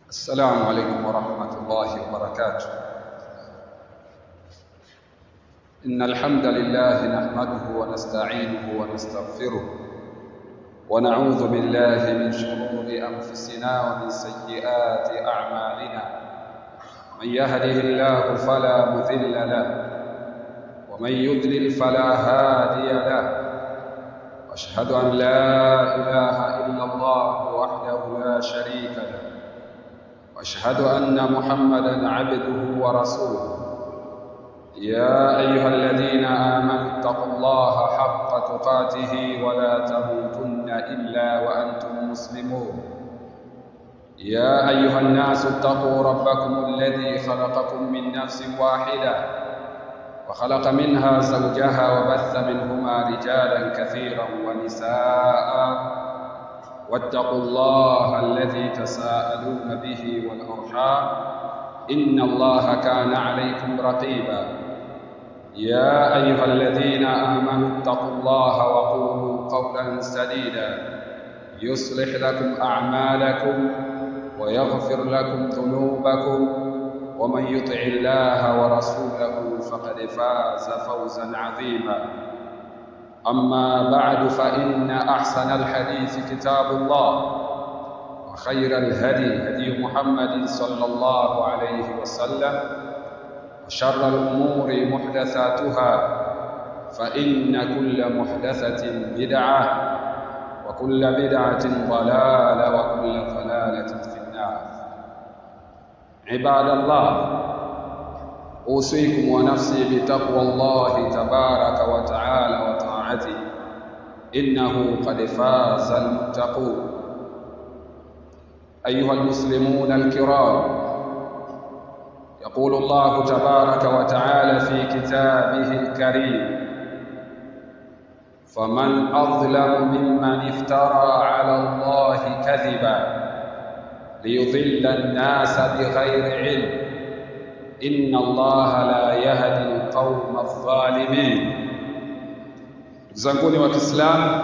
السلام عليكم ورحمة الله وبركاته إن الحمد لله نحمده ونستعينه ونستغفره ونعوذ بالله من شرور أنفسنا ومن سيئات أعمالنا من يهده الله فلا مذل له ومن يضلل فلا هادي له واشهد ان لا اله الا الله وحده لا شريك له واشهد ان محمدا عبده ورسوله يا ايها الذين امنوا اتقوا الله حق تقاته ولا تموتن الا وانتم مسلمون يا ايها الناس اتقوا ربكم الذي خلقكم من نفس واحده وخلق منها زوجها وبث منهما رجالا كثيرا ونساء واتقوا الله الذي تساءلون به والارحام ان الله كان عليكم رقيبا يا ايها الذين امنوا اتقوا الله وقولوا قولا سديدا يصلح لكم اعمالكم ويغفر لكم ذنوبكم ومن يطع الله ورسوله فقد فاز فوزا عظيما اما بعد فان احسن الحديث كتاب الله وخير الهدي هدي محمد صلى الله عليه وسلم وشر الامور محدثاتها فان كل محدثه بدعه وكل بدعه ضلاله وكل ضلاله في النار عباد الله اوصيكم ونفسي بتقوى الله تبارك وتعالى وطاعته انه قد فاز المتقون ايها المسلمون الكرام يقول الله تبارك وتعالى في كتابه الكريم فمن اظلم ممن افترى على الله كذبا ليضل الناس بغير علم إن الله la yahdi alqauma adh-dhalimin. Ndugu zanguni wa Kiislamu,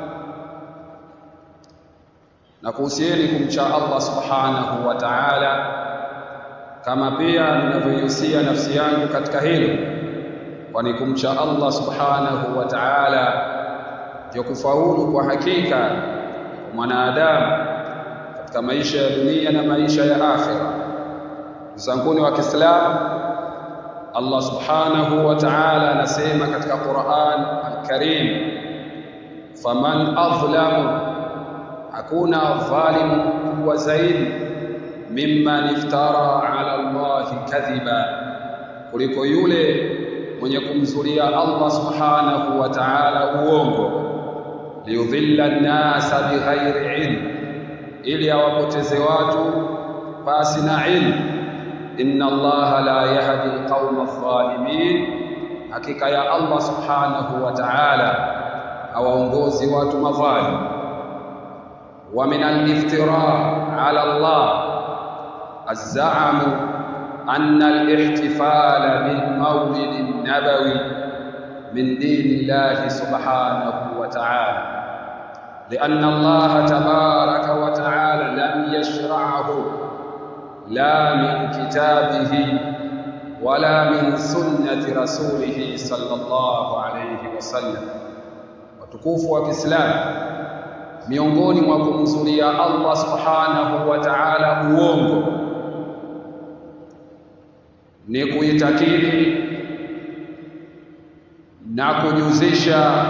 na kuhusieni kumcha Allah subhanahu wa ta'ala, kama pia ninavyoihusia nafsi yangu katika hilo, kwani kumcha Allah subhanahu wa ta'ala ndio kufaulu kwa hakika kwa mwanadamu katika maisha ya dunia na maisha ya akhira. zanguni wa Kiislamu Allah Subhanahu wa Ta'ala anasema katika Qur'an Al-Karim faman adhlamu hakuna dhalimu kubwa zaidi mimman iftara ala Allah kadhiba kuliko yule mwenye kumzulia Allah Subhanahu wa Ta'ala uongo liyudhilla an-nasa bighairi ilm ili awapoteze watu pasi na ilmu inna allaha la yahdi alqauma adh-dhalimin hakika ya allah subhanahu wa ta'ala hawaongozi watu madhalim wa min al-iftira ala allah az-za'm anna al-ihtifala bil mawlid an-nabawi min din allah subhanahu wa ta'ala لأن الله تبارك وتعالى لم يشرعه لا من كتابه ولا من سنة رسوله صلى الله عليه وسلم watukufu wa Kiislamu miongoni mwa kumzulia Allah Subhanahu wa Ta'ala uongo ni kuitakidi na kujuzisha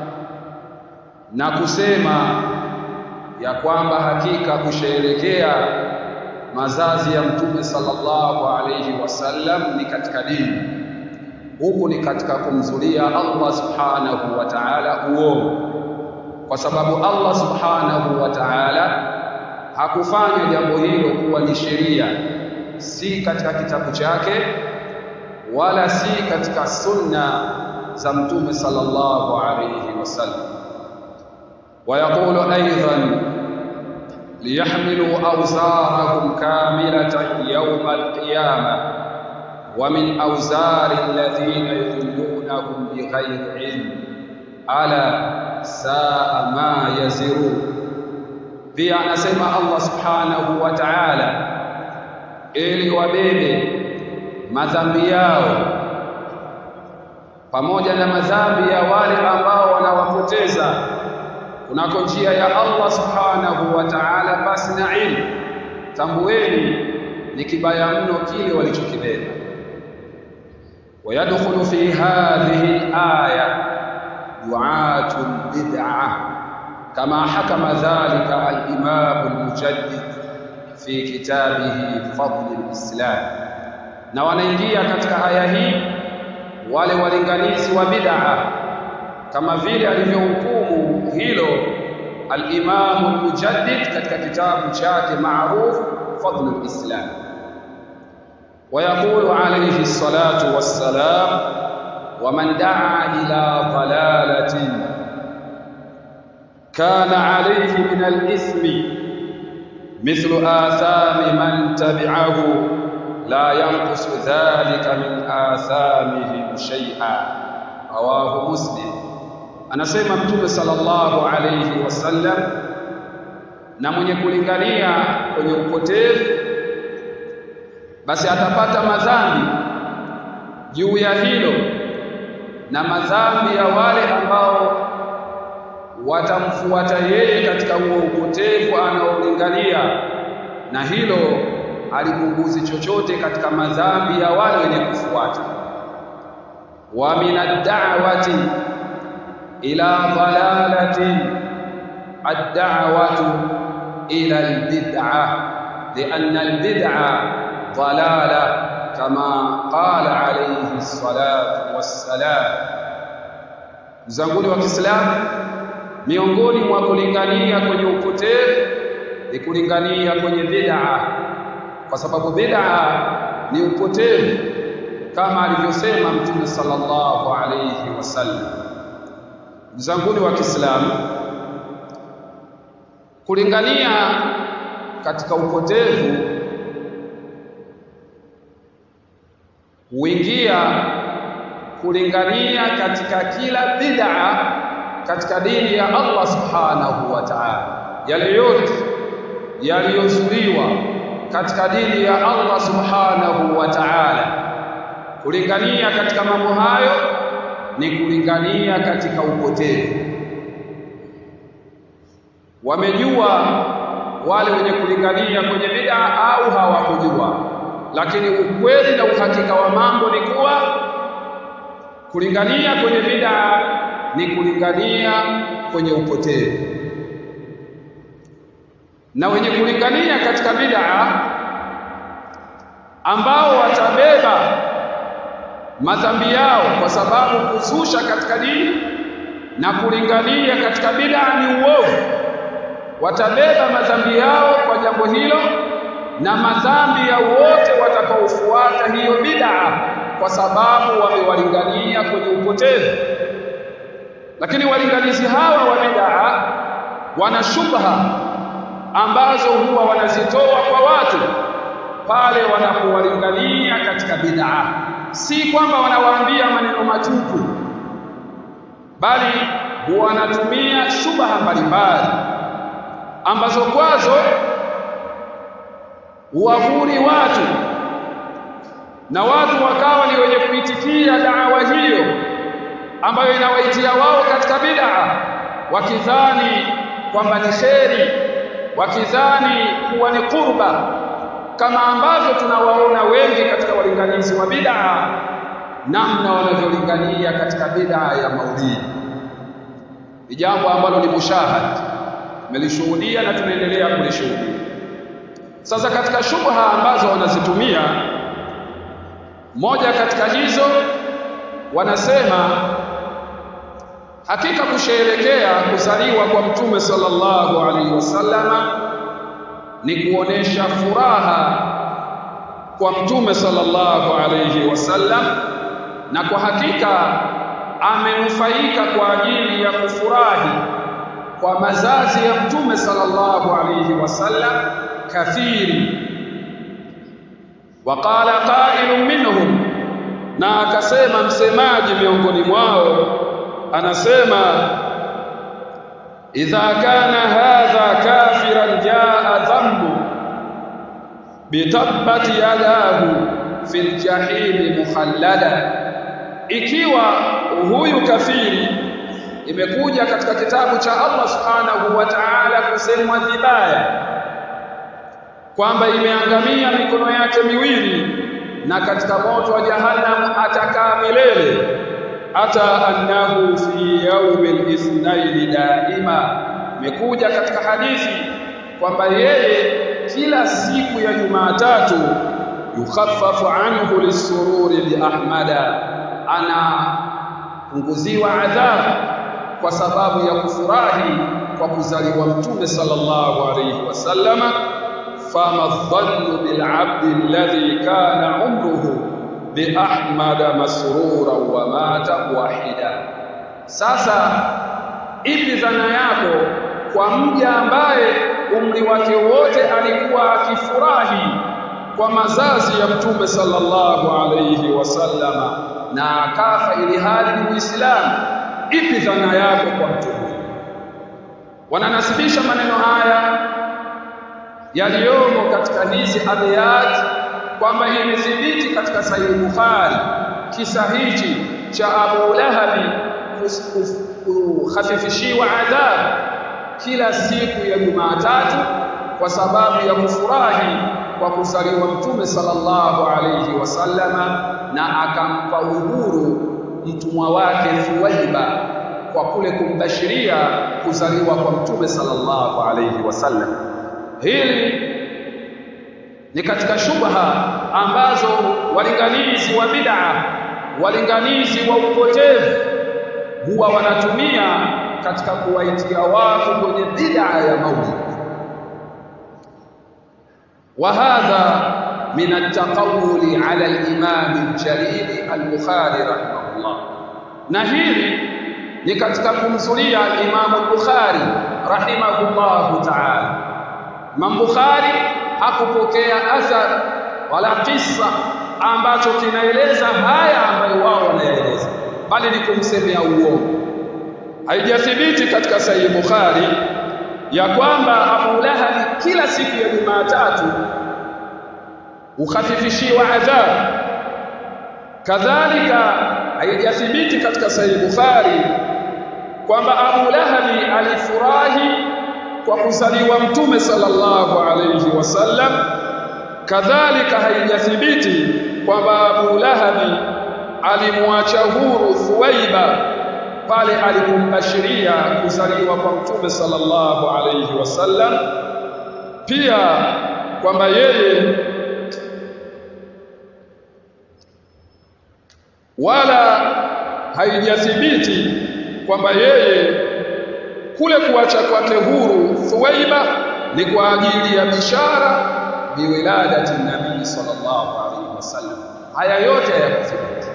na kusema ya kwamba hakika kusherekea mazazi ya mtume sallallahu alayhi wasallam ni katika dini huku ni katika kumzulia Allah subhanahu wa ta'ala uongo kwa sababu Allah subhanahu wa ta'ala hakufanya jambo hilo kuwa ni sheria si katika kitabu chake wala si katika sunna za mtume sallallahu alayhi wasallam ويقول أيضا ليحملوا أوزارهم كاملة يوم القيامة ومن أوزار الذين يضلونهم بغير علم ألا ساء ما يزرون pia anasema Allah subhanahu wa ta'ala ili wabebe madhambi yao pamoja na madhambi ya wale ambao wanawapoteza kunako njia ya Allah subhanahu wa ta'ala basi na ilmu tambueni ni kibaya mno kile walichokibeba ويدخل في هذه الآية دعاة البدعة كما حكم ذلك الإمام المجدد في كتابه فضل الإسلام na wanaingia katika aya hii wale walinganizi wa bid'a kama vile alivyohukumu hilo al-Imam al-Mujaddid katika kitabu chake maarufu Fadl al-Islam ويقول عليه الصلاة والسلام ومن دعا إلى ضلالة كان عليه من الإثم مثل آثام من تبعه لا ينقص ذلك من آثامهم شيئا رواه مسلم anasema mtume sallallahu alayhi wasallam na mwenye kulingania kwenye upotevu basi atapata madhambi juu ya hilo na madhambi ya wale ambao watamfuata yeye katika huo upotevu anaolingania na hilo alipunguzi chochote katika madhambi ya wale wenye kufuata wa minad-da'wati ila dalalati ad-da'watu ila al-bid'ah lianna al-bid'ah ضلاله كما قال عليه الصلاه والسلام zanguni wa Kiislamu miongoni mwa kulingania kwenye upotevu ni kulingania kwenye bid'a kwa sababu bid'a ni upotevu kama alivyosema Mtume sallallahu alayhi wasallam zanguni wa Kiislamu kulingania katika upotevu huingia kulingania katika kila bid'a katika dini ya Allah subhanahu wa ta'ala yale yote yaliyozuliwa katika dini ya Allah subhanahu wa ta'ala kulingania katika mambo hayo ni kulingania katika upotevu wamejua wale wenye kulingania kwenye bid'a au hawakujua lakini ukweli na uhakika wa mambo ni kuwa kulingania kwenye bid'a ni kulingania kwenye upotevu na wenye kulingania katika bid'a ambao watabeba madhambi yao kwa sababu kuzusha katika dini na kulingania katika bid'a ni uovu watabeba madhambi yao kwa jambo hilo na madhambi ya wote watakaofuata hiyo bid'a kwa sababu wamewalingania kwenye upotevu lakini walinganizi hawa wa bid'a wana shubha ambazo huwa wanazitoa kwa watu pale wanapowalingania katika bid'a si kwamba wanawaambia maneno matupu bali wanatumia shubha mbalimbali ambazo kwazo huwahuri watu na watu wakawa ni wenye kuitikia da'wa hiyo ambayo inawaitia wao katika bid'a wakidhani kwamba ni kheri wakidhani kuwa ni qurba kama ambavyo tunawaona wengi katika walinganizi wa bid'a namna wanavyolingania katika bid'a ya maulidi ni jambo ambalo ni mushahad tumelishuhudia na tunaendelea kulishuhudia sasa katika shubha ambazo wanazitumia moja katika hizo wanasema hakika kusherekea kuzaliwa kwa mtume sallallahu alaihi wasallama ni kuonesha furaha kwa mtume sallallahu alaihi wasallam na kwa hakika amenufaika kwa ajili ya kufurahi kwa mazazi ya mtume sallallahu alaihi wasallam kathiri waqala qailun minhum na akasema msemaji miongoni mwao anasema idha kana hadha kafiran jaa dhambu bitabbat yadahu fil jahili mukhallada ikiwa huyu kafiri imekuja katika kitabu cha Allah subhanahu wa ta'ala kusemwa vibaya kwamba imeangamia mikono yake miwili na katika moto wa jahannam atakaa milele hata annahu fi yaumil ithnaini daima imekuja katika hadithi kwamba yeye kila siku ya Jumatatu yukhaffafu anhu lisururi bi ahmada ana punguziwa adhabu kwa sababu ya kufurahi kwa kuzaliwa mtume sallallahu alayhi wasallama fama dhannu bil abdi alladhi kana umruhu bi ahmada masrura wa mata wahida sasa ipi dhana yako kwa mja ambaye umri wake wote alikuwa akifurahi kwa mazazi ya mtume sallallahu alayhi wasallama na akafa ili hali ni Muislamu ipi dhana yako kwa mtu huyu wananasibisha maneno haya yaliyomo katika hizi abiyat kwamba imethibiti katika Sahih Bukhari kisa hichi cha Abu Lahabi kukhafifishiwa adhabu kila siku ya Jumatatu kwa sababu ya kufurahi kwa kuzaliwa Mtume sallallahu alayhi wasallama na akampa uhuru mtumwa wake Thuwaiba kwa kule kumbashiria kuzaliwa kwa Mtume sallallahu alayhi wasallam. Hili ni katika shubha ambazo walinganizi wa bid'a, walinganizi wa upotevu huwa wanatumia katika kuwaitia watu kwenye bid'a ya maulid. Wa hadha min at-taqawuli ala al-imam al-jalil al-Bukhari rahimahullah. Na hili ni katika kumzulia al-Imam al-Bukhari rahimahullah ta'ala. Imam Bukhari hakupokea athar wala kisa ambacho kinaeleza haya ambayo wao wanaeleza, bali ni kumsemea uongo. Haijathibiti katika Sahih Bukhari ya kwamba Abu Lahabi kila siku ya Jumatatu ukhafifishiwa adhabu. Kadhalika haijathibiti katika Sahih Bukhari kwamba Abu Lahabi alifurahi kwa kuzaliwa Mtume sallallahu alayhi wasallam. Kadhalika haijathibiti kwamba Abu Lahabi alimwacha huru Thuwaiba pale alipombashiria kuzaliwa kwa Mtume sallallahu alayhi wasallam, pia kwamba yeye wala haijathibiti kwamba yeye kule kuacha kwake huru Thuwaiba ni kwa ajili ya bishara biwiladati nabii sallallahu alaihi wasallam. Haya yote hayakuthibiti,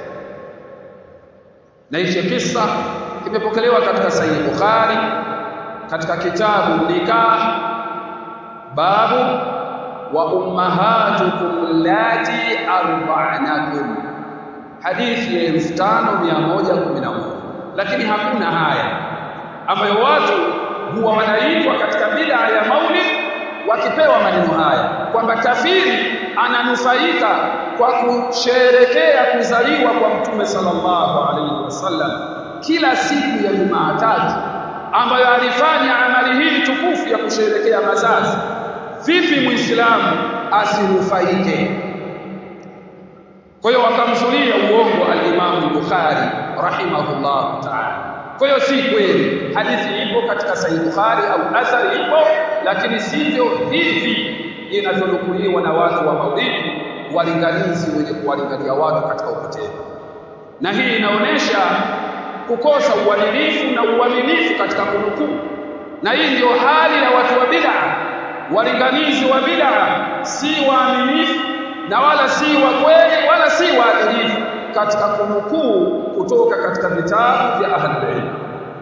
na hicho kisa kimepokelewa katika Sahih Bukhari katika kitabu Nikah, babu wa ummahatukum lati arba'nakum hadithi ya 5111 lakini hakuna haya ambayo watu huwa wanaitwa katika bid'a ya maulid wakipewa maneno haya kwamba kafiri ananufaika kwa kusherekea kuzaliwa kwa mtume sallallahu alaihi wasallam kila siku ya Jumatatu ambayo alifanya amali hii tukufu ya kusherekea mazazi vipi muislamu asinufaike kwa hiyo wakamzulia uongo al-Imam Bukhari rahimahullah ta'ala. Kwa hiyo si kweli, hadithi ipo katika Sahih Bukhari au athari ipo, lakini sivyo hivi inavyonukuliwa na watu wa maulidi, walinganizi wenye kuwalingania watu katika upotevu. Na hii inaonyesha kukosa uadilifu na uaminifu katika kunukuu, na hii ndio hali ya watu wa bid'a. Walinganizi wa bid'a si waaminifu na wala si wa kweli wala si waadilifu katika kunukuu kutoka katika vitabu vya ahlul ilm.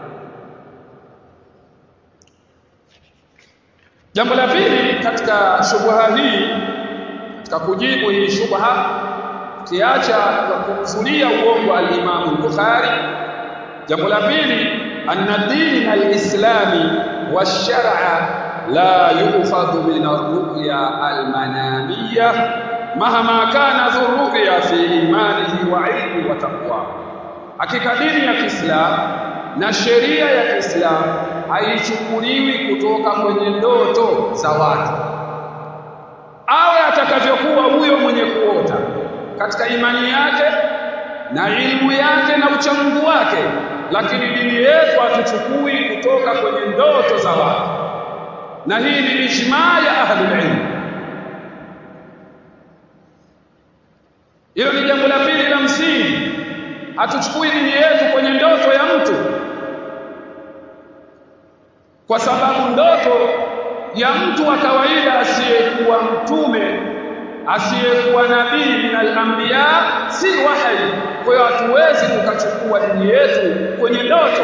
Jambo la pili katika shubha hii, katika kujibu hii shubha, kiacha kumzulia uongo al-Imam al-Bukhari, jambo la pili anna din al-islami wash-shar'a la yu'khadhu min ar-ru'ya al-manamiyya mahama kana dhurruya fi imanihi wa ilmi wa taqwa hakika dini ya Kiislamu na sheria ya Kiislamu haichukuliwi kutoka kwenye ndoto za watu awe atakavyokuwa huyo mwenye kuota katika imani yake na ilmu yake na uchamungu wake lakini dini yetu hatuchukui kutoka kwenye ndoto za watu na hii ni ijmaa ya ahli ilmu hilo ni jambo la pili la msingi hatuchukui dini yetu kwenye ndoto ya mtu kwa sababu ndoto ya mtu wa kawaida asiyekuwa mtume asiyekuwa nabii min al-anbiya si wahi kwa hiyo hatuwezi tukachukua dini yetu kwenye ndoto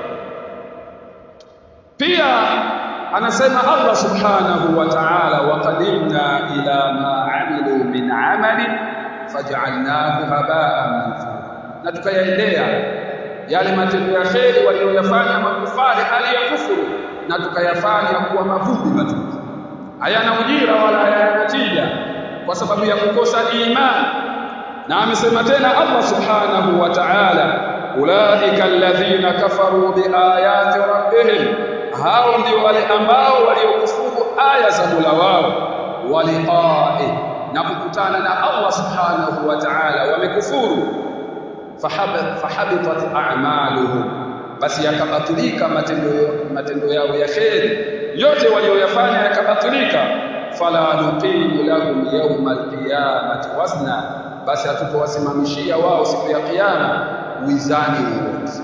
pia anasema Allah subhanahu wa ta'ala wa qadimna ila ma amilu min amali faj'alnahu haba'an manthura na tukayaendea yale matendo ya kheri walioyafanya makufari hali ya kufuru na tukayafanya kuwa mavumbi matupu hayana ujira wala hayana tija kwa sababu ya kukosa imani na amesema tena Allah subhanahu wa ta'ala ulaika alladhina kafaru biayati rabbihim hao ndio wale ambao waliokufuru aya za Mola wao waliqa'i na kukutana na Allah subhanahu wa ta'ala wamekufuru fahabitat a'maluhum basi yakabatilika matendo matendo yao ya kheri yote walioyafanya yakabatilika fala nuqimu lahum yawma alqiyamati wazna basi hatutowasimamishia wao siku ya kiyama wizani wowote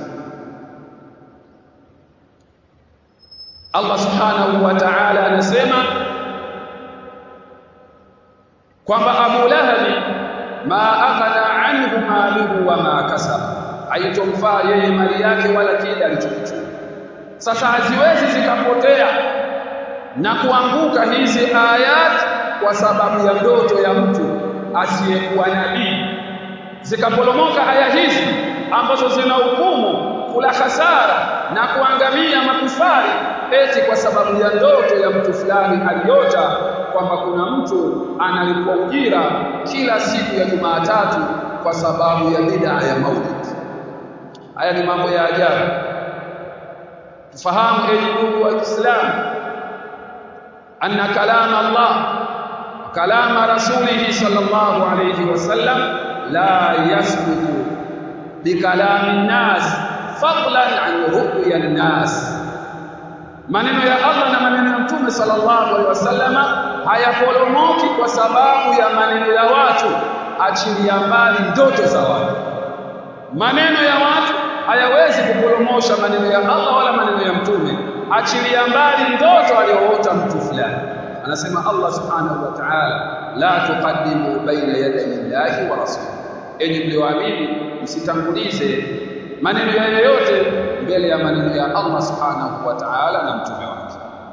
Allah subhanahu wa ta'ala anasema kwamba Abu Lahabi ma aghna anhu maluhu wa ma kasaba haitomfaa yeye mali yake wala kile alichokichuma sasa haziwezi zikapotea na kuanguka hizi ayat kwa sababu ya ndoto ya mtu asiyekuwa nabii zikaporomoka aya hizi ambazo zina hukumu kula hasara na kuangamia makufari eti kwa sababu ya ndoto ya mtu fulani aliota kwamba kuna mtu analipwa ujira kila siku ya Jumatatu kwa sababu ya bid'a ya maulid. Haya ni mambo ya ajabu. Tufahamu enyi ndugu wa Kiislamu anna kalama Allah wa kalama rasulihi sallallahu alayhi wasallam la yasbutu bikalami nas fadlan an ru'ya nas maneno ya Allah na maneno ya Mtume sallallahu alaihi wasallama hayaporomoki kwa sababu ya maneno ya watu achilia mbali ndoto za watu maneno ya watu hayawezi kuporomosha maneno ya Allah wala maneno ya Mtume achilia mbali ndoto aliyoota mtu fulani anasema Allah subhanahu wa ta'ala la tuqaddimu baina yaday Allahi wa rasuli enyi mlioamini msitangulize maneno ya yoyote mbele ya maneno ya Allah subhanahu wa ta'ala na mtume wake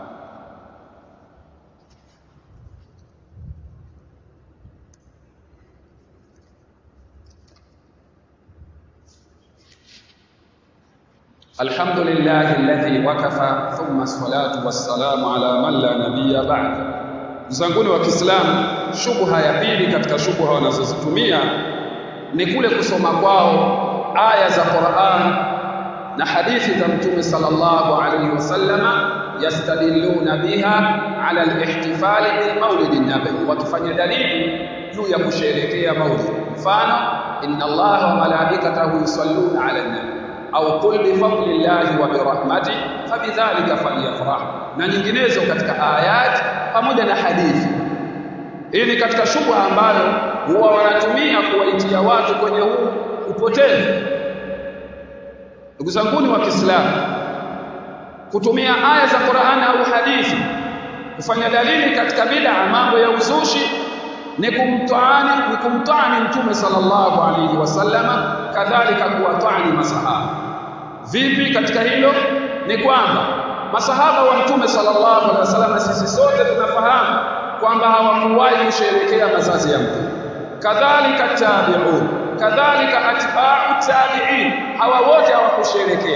الحمد لله الذي وكفى ثم الصلاة والسلام على من لا نبي بعد Mzanguni wa Kiislamu shubha ya pili katika shubha wanazozitumia ni kule kusoma kwao aya za Qur'an na hadithi za Mtume sallallahu alayhi wasallama yastadilluna biha ala al-ihtifali bil maulid an-nabawi wakifanya dalili juu ya kusherehekea maulid mfano inna allaha wa malaikatahu yusalluna ala an-nabi au qul bi fadlillahi wa bi rahmatihi fabidhalika falyafrah na nyinginezo katika ayat pamoja na hadithi hii ni katika shubha ambayo huwa wanatumia kuwaitia watu kwenye huu upotevu ndugu zanguni wa Kiislamu kutumia aya za Qur'an au hadithi kufanya dalili katika bid'a mambo ya uzushi ni kumtaani ni kumtaani mtume sallallahu alaihi wasallama kadhalika kuwataani masahaba vipi katika hilo ni kwamba masahaba wa mtume sallallahu alaihi wasallam sisi sote tunafahamu kwamba hawakuwahi kusherehekea mazazi ya mtume kadhalika tabi'un kadhalika atba'u tabi'in hawa wote hawakusherehekea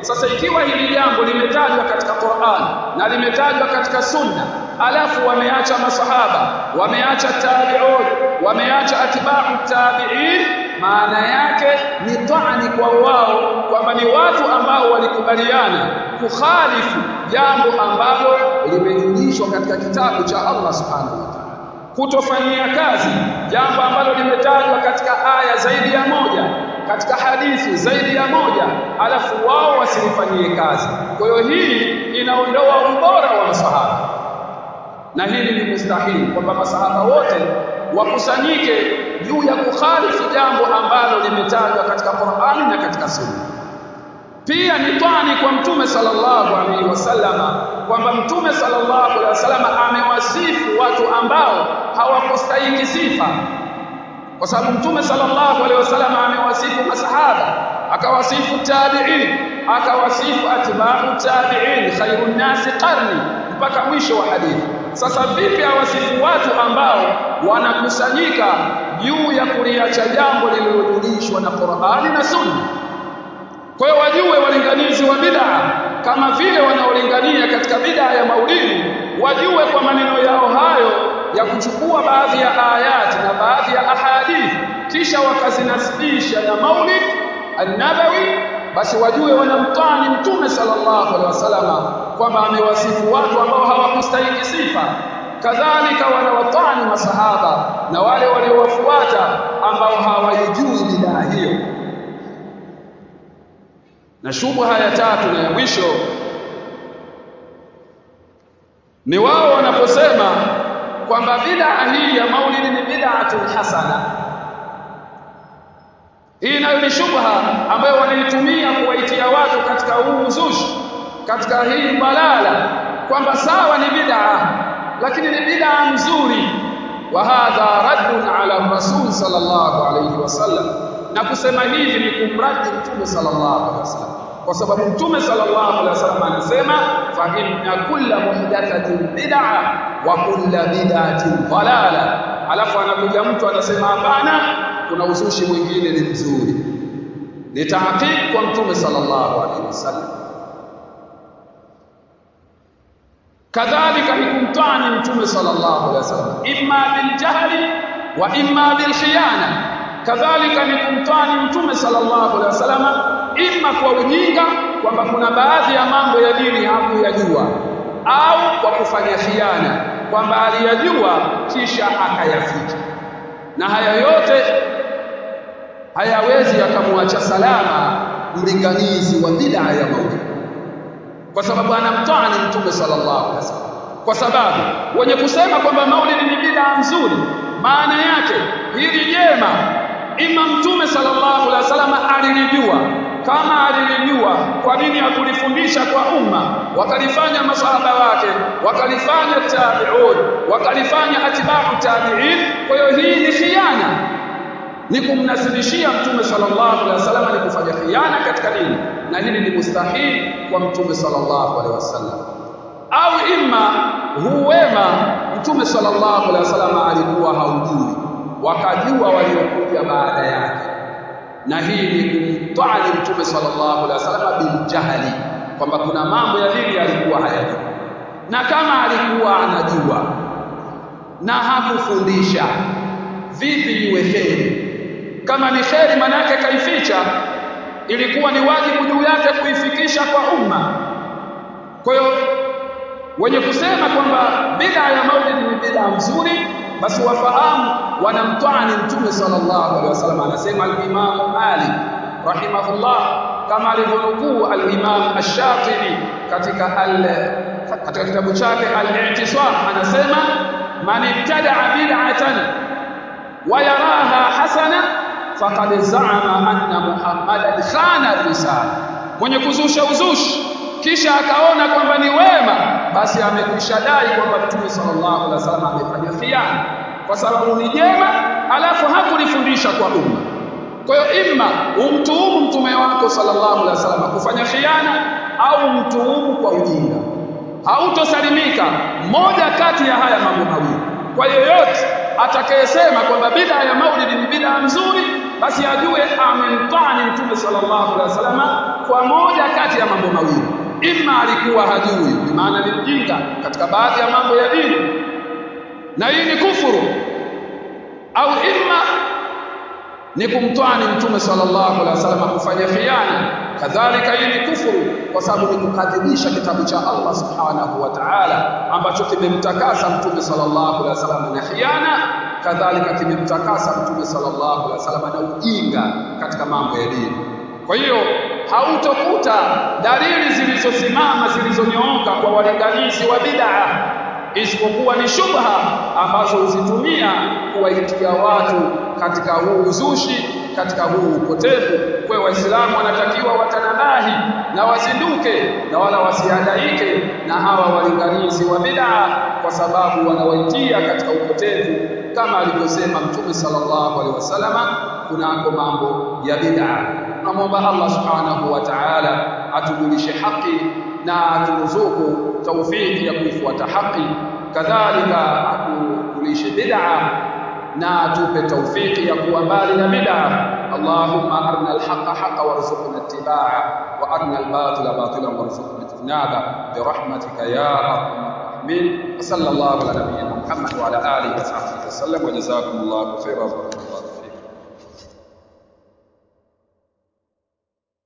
sasa ikiwa hili jambo limetajwa katika Qur'an na limetajwa katika Sunna alafu wameacha masahaba wameacha tabi'un wameacha atba'u tabi'in maana yake ni ta'ani kwa wao kwamba ni watu ambao walikubaliana kukhalifu jambo ambalo limejulishwa katika kitabu cha Allah subhanahu wa ta'ala kutofanyia kazi jambo ambalo limetajwa katika aya zaidi ya moja katika hadithi zaidi ya moja alafu wao wasilifanyie kazi kwa hiyo hii inaondoa ubora wa masahaba na hili ni mustahili kwamba masahaba wote wakusanyike juu ya kukhalifu jambo ambalo limetajwa katika Qur'ani na katika Sunna pia ni twani kwa mtume sallallahu alaihi wasallama kwamba mtume sallallahu alaihi wasallama amewasifu watu ambao hawakustahili sifa kwa sababu mtume sallallahu alaihi wasallam amewasifu masahaba akawasifu tabi'in akawasifu atba'u tabi'in khairun nasi qarni mpaka mwisho wa hadithi sasa vipi awasifu watu ambao wanakusanyika juu ya kuliacha jambo lililojulishwa na Qur'ani na Sunna kwa hiyo wajue walinganizi wa bid'a kama vile wanaolingania katika bid'a ya maulidi wajue kwa maneno yao hayo ya kuchukua baadhi ya ayati na baadhi ya ahadithi kisha wakazinasibisha na maulid an-nabawi basi wajue wanamtani mtume sallallahu alaihi wasallama kwamba amewasifu watu ambao hawakustahili sifa kadhalika wanawatani masahaba na wale waliowafuata ambao hawajui bidhaa hiyo na shubha ya tatu na ya mwisho ni wao wanaposema kwamba bid'a hii ya maulidi ni bid'atun hasana hii nayo ni shubha ambayo wanaitumia kuwaitia watu katika huu uzushi katika hii balala kwamba sawa ni bid'a lakini ni bid'a nzuri wa hadha raddun ala rasul sallallahu alayhi wasallam na kusema hivi ni kumradi mtume sallallahu alayhi wasallam kwa sababu mtume sallallahu alaihi wasallam anasema fa inna kulla muhdathatin bid'a wa kulla bid'atin dalala alafu anakuja mtu anasema hapana kuna uzushi mwingine ni mzuri ni tahqiq kwa mtume sallallahu alaihi wasallam kadhalika ni kumtani mtume sallallahu alaihi wasallam imma bil jahli wa imma bil khiyana kadhalika ni kumtani mtume sallallahu alaihi wasallam imma kwa ujinga kwamba kuna baadhi ya mambo ya dini hakuyajua au kwa kufanya khiana kwamba aliyajua kisha akayaficha na haya yote hayawezi yakamwacha salama mlinganizi wa bid'a ya maulid kwa sababu anamtani mtume sallallahu alaihi wasallam kwa sababu wenye kusema kwamba maulidi ni bid'a nzuri maana yake hili jema ima mtume sallallahu alaihi wasallam alilijua kama alilijua kwa nini hakulifundisha kwa umma wakalifanya masahaba wake wakalifanya tabi'un wakalifanya atba'u tabi'in kwa hiyo hii ni khiana ni kumnasibishia mtume sallallahu alaihi wasallam ni kufanya khiana katika dini na hili ni mustahili kwa mtume sallallahu alaihi wasallam au imma huwema mtume sallallahu alaihi wasallam alikuwa haujui wakajua waliokuja baada yake na hii ni kumtwani mtume sallallahu alaihi wasallam bil jahli kwamba kuna mambo ya dini alikuwa hayajui na kama alikuwa anajua na hakufundisha vipi iwe kheri kama ni kheri manake kaificha ilikuwa ni wajibu juu yake kuifikisha kwa umma kwa hiyo wenye kusema kwamba bid'a ya maulid ni bid'a nzuri basi wafahamu wanamtwani mtume sallallahu alaihi wasallam anasema al-Imam Malik rahimahullah kama alivyonukuu al-Imam Ash-Shatibi katika al katika kitabu chake al-I'tisam anasema man ibtada'a bid'atan wa yaraha hasana faqad za'ama anna Muhammadan khana risala mwenye kuzusha uzushi kisha akaona kwamba ni wema basi amekwisha dai kwamba Mtume sallallahu alaihi wasallam amefanya khiana kwa sababu ni jema alafu hakulifundisha kwa umma kwa hiyo imma umtuhumu mtume wako sallallahu alaihi wasallam kufanya khiana au mtuhumu kwa ujinga hautosalimika moja kati ya haya mambo mawili kwa yoyote atakayesema kwamba bid'a ya maulidi ni bid'a nzuri basi ajue amemtani mtume sallallahu alaihi wasallam kwa moja kati ya mambo mawili imma alikuwa hajui bi maana ni mjinga katika baadhi ya mambo ya dini na hii ni kufuru au imma ni kumtwani mtume sallallahu alaihi wasallam kufanya khiana kadhalika hii ni kufuru kwa sababu ni kukadhibisha kitabu cha Allah subhanahu wa ta'ala ambacho kimemtakasa mtume sallallahu alaihi wasallam na khiana kadhalika kimemtakasa mtume sallallahu alaihi wasallam na ujinga katika mambo ya dini kwa hiyo hautokuta dalili zilizosimama zilizonyooka kwa walinganizi wa bid'a isipokuwa ni shubha ambazo huzitumia kuwaitia watu katika huu uzushi katika huu upotevu kwa waislamu wanatakiwa watanabahi na wazinduke na wala wasiadaike na hawa walinganizi wa bid'a kwa sababu wanawaitia katika upotevu kama alivyosema mtume sallallahu alaihi wasallama kunako mambo ya bid'a tunamwomba Allah subhanahu wa ta'ala atujulishe haki na aturuzuku taufiki ya kuifuata haki kadhalika atujulishe bid'a na atupe taufiki ya kuwa mbali na bid'a Allahumma arina alhaqa haqa warzuqna ittiba'a wa arina albatila batilan warzuqna ijtinaba birahmatika ya arhamar rahimin wa sallallahu ala nabiyyina Muhammad wa ala alihi wa sahbihi wasallam wa jazakumullahu khairan